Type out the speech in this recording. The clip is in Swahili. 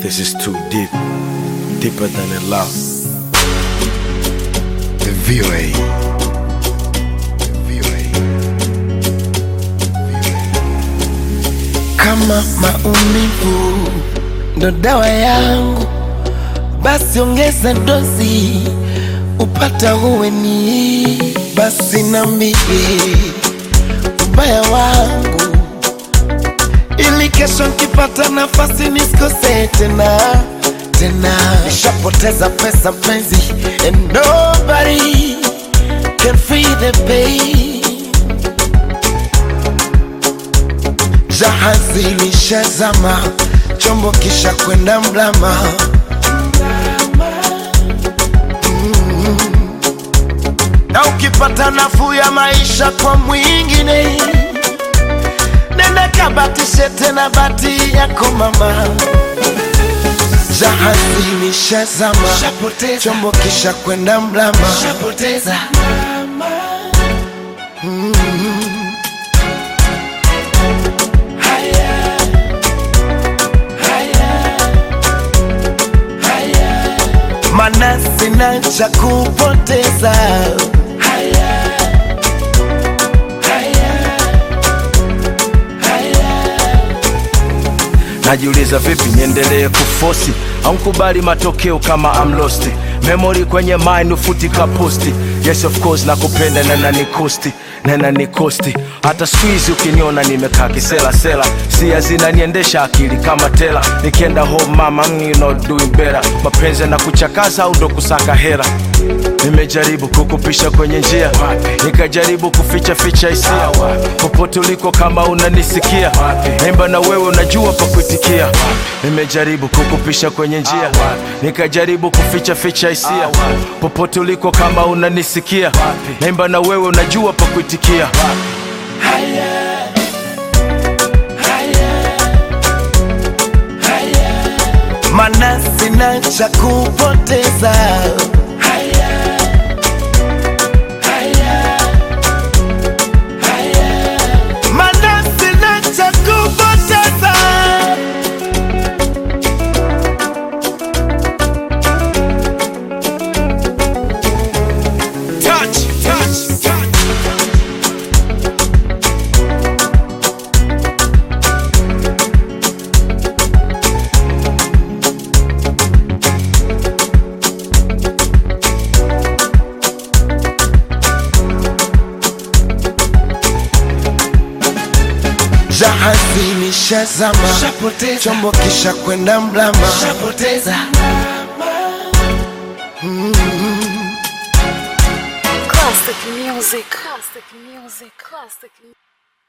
This is too deep, deeper than a love. The VOA. Kama maumivu ndo dawa yangu, basi ongeza dozi upata huweni. Basi nambie ubaya wangu, ili kesho nkipata nafasi nisikose tena tena. Nishapoteza pesa mpenzi, and nobody can feel the pain. Jahazi lishazama, chombo kisha kwenda mlama. Mm. Na ukipata nafuu ya maisha kwa mwingine, nenda kabatishe tena bati yako mama. Jahazi lishazama, chombo kisha kwenda mlama. mana sina cha kupoteza. Najiuliza vipi niendelee kufosi au nkubali matokeo kama I'm lost. Memory kwenye mind ufutika posti. Yes of course nakupenda na nanikosti na nanikosti. Hata squeeze ukiniona nimekaa kisela sela, sia zinaniendesha akili kama tela. Nikienda home mama, mm, you not doing better. Mapenzi na kuchakaza au ndo kusaka hera Nimejaribu kukupisha kwenye njia, nikajaribu kuficha ficha hisia. Popote uliko kama unanisikia, naimba na wewe unajua pa kuitikia. Nimejaribu kukupisha kwenye njia, nikajaribu kuficha ficha hisia. Popote uliko kama unanisikia, naimba na wewe unajua pa kuitikia. mana sina cha kupoteza. Mana sina cha kupoteza. Touch, touch, touch. Jahazi lishazama, chombo kisha kwenda mlama. Classic music. Classic music. Classic music.